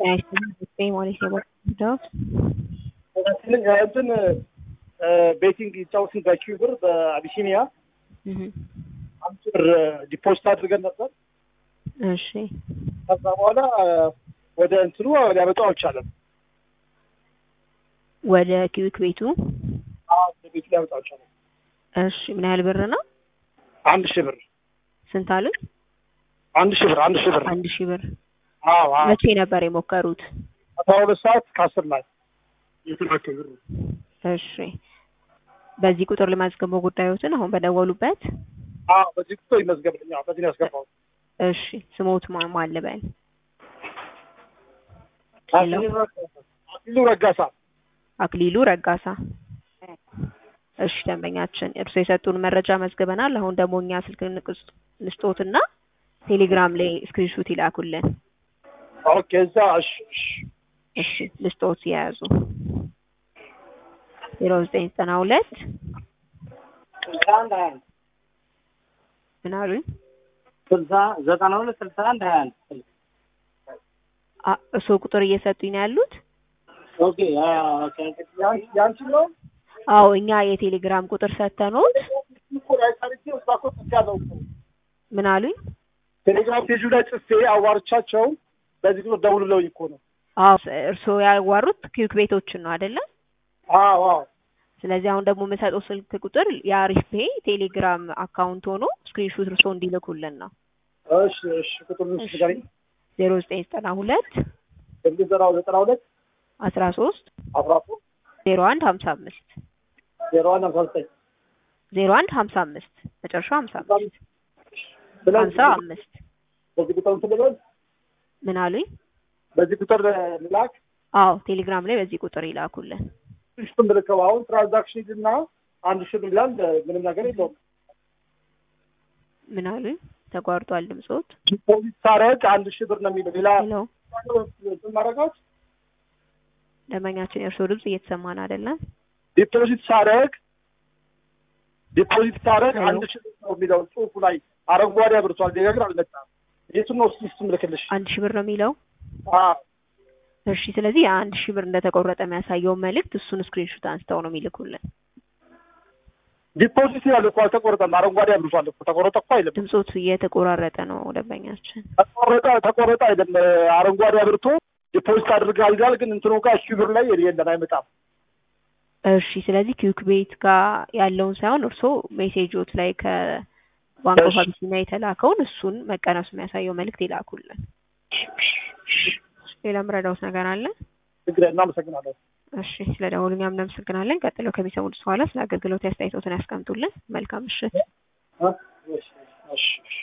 ዘጠኝ ማለት ነው በዳውት እንትን ቤቲንግ ይጫወትን በኪው ብር በአቢሲኒያ አምስት ብር ዲፖዚት አድርገን ነበር። እሺ ከዛ በኋላ ወደ እንትኑ ሊያመጣው አልቻለም። ወደ ኪዊክ ቤቱ አዎ፣ ወደ ቤቱ ሊያመጣው አልቻለም። እሺ ምን ያህል ብር ነው? አንድ ሺህ ብር ስንት አሉኝ? አንድ ሺህ ብር አንድ ሺህ ብር አንድ ሺህ ብር አዎ አዎ መቼ ነበር የሞከሩት? አስራ ሁለት ሰዓት ከአስር ላይ የተላከ ብር እሺ በዚህ ቁጥር ለማስገባው ጉዳዮትን አሁን በደወሉበት አዎ በዚህ ቁጥር ይመዝገብልኝ። አዎ በዚህ ነው ያስገባሁት። እሺ ስሞት ማን ማን ልበል? አክሊሉ ረጋሳ አክሊሉ ረጋሳ። እሺ ደንበኛችን እርስዎ የሰጡን መረጃ መዝግበናል። አሁን ደግሞ እኛ ስልክ ንቅስ- ንስጦትና ቴሌግራም ላይ ስክሪንሾት ይላኩልን። ኦኬ እዛ እሺ እሺ እሺ ልስጦት የያዙ ዜሮ ዘጠኝ ዘጠና ሁለት ስልሳ አንድ ሀያ አንድ ምን አሉኝ? ስልሳ ዘጠና ሁለት ስልሳ አንድ ሀያ አንድ አ- እርስዎ ቁጥር እየሰጡኝ ነው ያሉት? ኦኬ ያን- ያንቺ ነው አዎ እኛ የቴሌግራም ቁጥር ሰተኖት እኮ ላይ ሰርቼ እዛ እኮ ጽፌያለሁ እኮ ምን አሉኝ? ቴሌግራም ፔጁ ላይ ጽፌ አዋርቻቸው በዚህ ቁጥር ደውልለውኝ እኮ ነው። አዎ እርስዎ ያዋሩት ኪዩክ ቤቶችን ነው አይደለ? አዎ አዎ ስለዚህ አሁን ደግሞ የምሰጠው ስልክ ቁጥር የአሪፍ ፔ ቴሌግራም አካውንት ሆኖ ስክሪንሾት እርስዎ እንዲልኩልን ነው። እሺ እሺ ቁጥሩን እሺ። ንገሪኝ። ዜሮ ዘጠኝ ዘጠና ሁለት እንግዲህ ዘጠና ዘጠና ሁለት አስራ ሶስት አስራ ሶስት ዜሮ አንድ ሀምሳ አምስት ዜሮ አንድ ሀምሳ ዘጠኝ ዜሮ አንድ ሀምሳ አምስት መጨረሻው ሀምሳ አምስት ስለዚህ ሀምሳ አምስት በዚህ ቁጥር እንትን ልበል ምን አሉኝ? በዚህ ቁጥር ልላክ አዎ ቴሌግራም ላይ በዚህ ቁጥር ይላኩልን። ሽቱን ብልከው አሁን ትራንዛክሽን እና አንድ ሺህ ብር ይላል። ምንም ነገር የለውም። ምን አሉኝ? ተቋርጧል ድምጾት። ዲፖዚት ሳረግ አንድ ሺህ ብር ነው የሚለው ሌላ ሄሎ ማረጋት ደንበኛችን የእርስዎ ድምጽ እየተሰማን አይደለም። ዲፖዚት ሳረግ ዲፖዚት ሳረግ ሄሎ። አንድ ሺህ ብር ነው የሚለው ጽሁፉ ላይ አረንጓዴ አብርቷል። ሌላ ግን አልመጣም። የቱን ነው እስኪ እሱን ልክልሽ? አንድ ሺህ ብር ነው የሚለው። አዎ እሺ ስለዚህ የአንድ ሺህ ብር እንደተቆረጠ የሚያሳየውን መልእክት እሱን ስክሪንሾት አንስተው ነው የሚልኩልን። ዲፖዚት ያለ እኮ አልተቆረጠም። አረንጓዴ አብርቷል እኮ ተቆረጠ እኮ አይልም። ድምጾት እየተቆራረጠ ነው ደንበኛችን። ተቆረጠ ተቆረጠ አይደለም። አረንጓዴ አብርቶ ዲፖዚት አድርጋል ይላል። ግን እንትኑ ጋር ሺህ ብር ላይ የለም አይመጣም። እሺ ስለዚህ ኪዩክ ቤት ጋር ያለውን ሳይሆን እርስዎ ሜሴጆት ላይ ከባንክ ኦፍ እሺ። አቢሲኒያ የተላከውን እሱን መቀነሱ የሚያሳየው መልእክት ይላኩልን። ሌላ ምረዳውት ነገር አለ? ችግር እናመሰግናለን። እሺ ስለ ደወሉ እኛም እናመሰግናለን። ቀጥለው ከሚሰሙት በኋላ ስለ አገልግሎት አስተያየቶትን ያስቀምጡልን። መልካም ምሽት። እ? እሺ እሺ እሺ